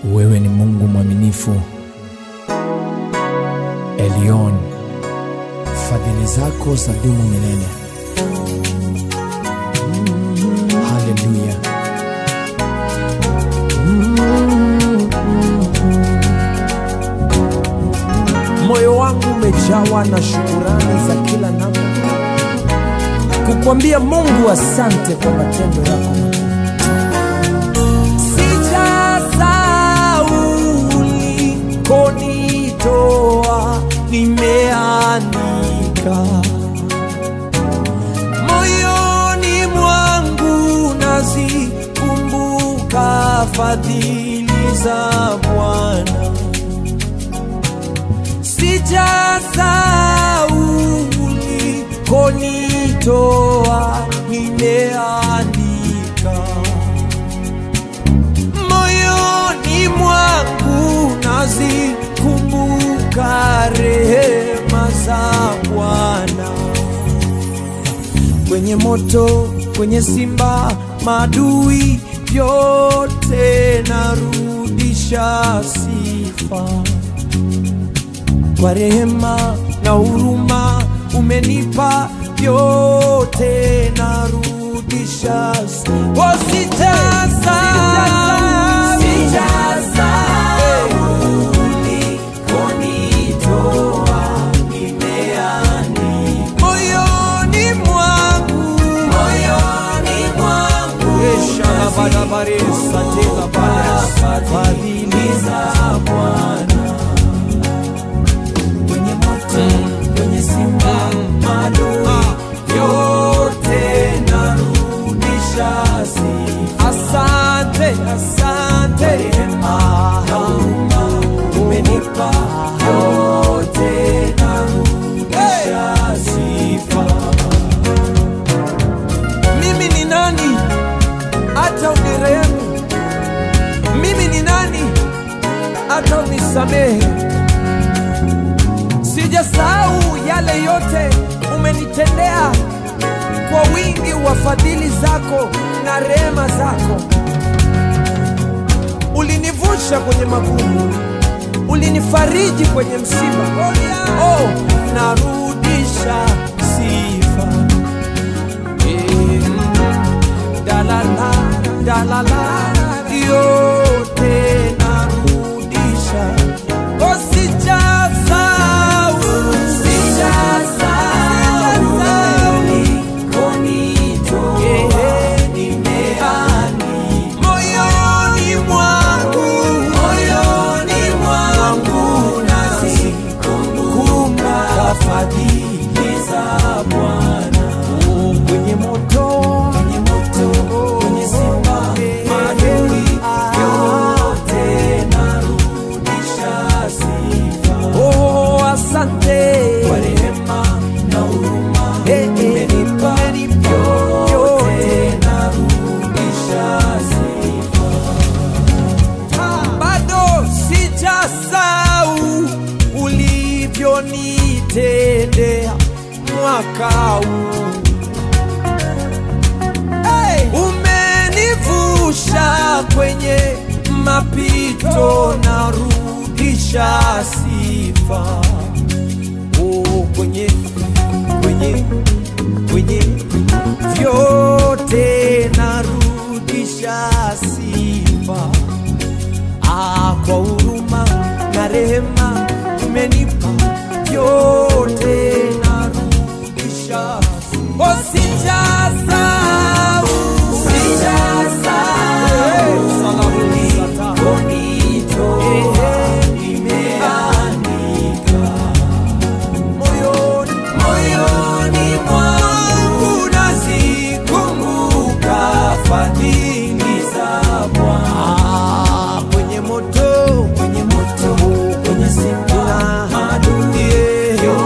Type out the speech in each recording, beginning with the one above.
Wewe ni Mungu mwaminifu, Elion, fadhili zako za dumu milele. Haleluya. Moyo wangu umejawa na shukurani za kila namna, kukwambia Mungu asante kwa matendo yako makuu. Sijasahau ulikonitoa, nimeandika moyoni mwangu, nazikumbuka fadhili za Bwana. Sijasahau ulikonitoa, nimeandika moyoni mwangu nazikumbuka rehema za Bwana. Kwenye moto, kwenye simba, madui vyote narudisha sifa kwa rehema na huruma umenipa vyote narudisha oh, sijasahau. Moyoni mwangu fadhili za Bwana kwenye moto, kwenye simba, madui yote narudisha sifa. Asante, asante, rehema na huruma umenipa yote narudisha sifa. Mimi ni nani hata unirehemu? Mimi ni nani hata unisamehe? Sijasahau yale yote umenitendea kwa wingi wa fadhili zako na rehema zako. Ulinivusha kwenye magumu, ulinifariji kwenye msiba. Oh, narudisha sifa. Mm, dalala, dalala, yote narudisha. Oh, sijasahau, sijasahau Yeah, moyoni mwangu, moyoni mwangu nazikumbuka fadhili za Bwana. Oh, Kwenye moto, kwenye moto, kwenye simba, madui yote narudisha sifa. Oh, asante kwa rehema na huruma umenipa yote narudisha sifa. Bado sijasahau ulivyonitendea mwaka huu hey! Umenivusha kwenye mapito, narudisha sifa oh, kwenye kwenye kwenye vyote narudisha sifa ah, kwa huruma na rehema umenipa vyote narudisha sifa. oh, sijasahau moyoni moyoni mwangu nazikumbuka fadhili za Bwana kwenye moto kwenye moto kwenye simba adui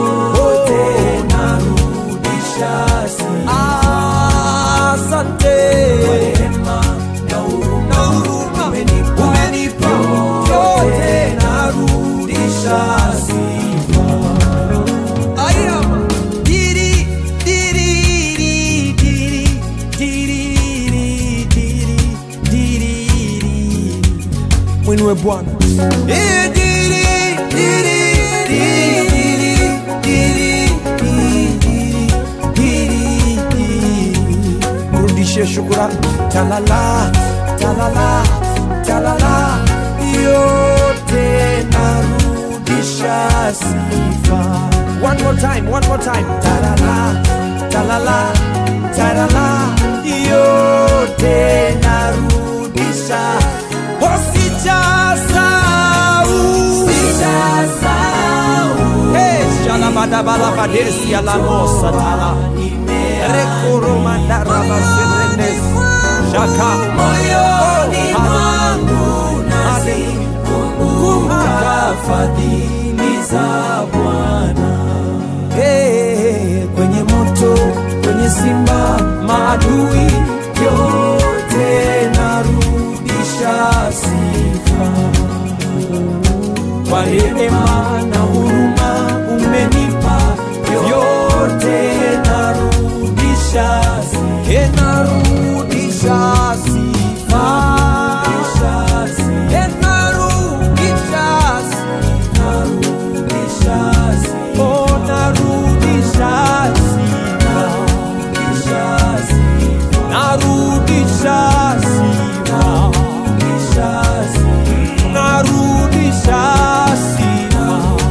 mwinue Bwana. Eh, diri, diri, diri, diri, diri, diri, diri, diri. Mrudishie shukurani. Talala, talala, talala, yote narudisha sifa. One more time, one more time. Talala, talala, talala, yote narudisha. Oh, sijasahau. Hey, shalabadabalabadesi alamosa tala. Rekoromandarabaserenes. Shaka. moyoni Oh, mwangu Kumbuka. nazikumbuka fadhili za Bwana. Hey, kwenye moto, kwenye simba, maadui yote narudisha sifa. Kwa rehema na huruma umenipa yote narudisha sifa. Hey, narudisha sifa. Hey, narudisha sifa. Oh, narudisha sifa. Narudisha sifa. Narudisha sifa.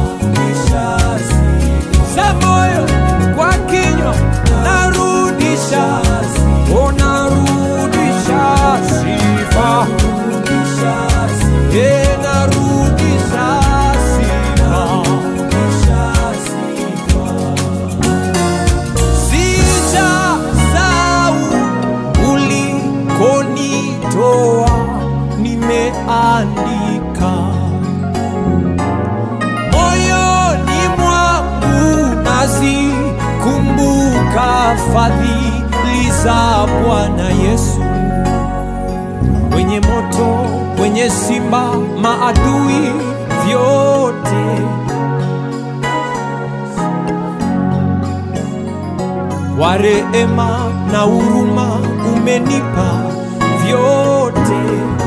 Za moyo kwa kinywa narudisha. Oh, narudisha sifa. Eh, narudisha sifa. Sijasahau ulikonitoa, nimeandika moyoni mwangu, nazikumbuka fadhili za Bwana Yesu. Kwenye moto, kwenye simba, maadui vyote kwa rehema na huruma umenipa vyote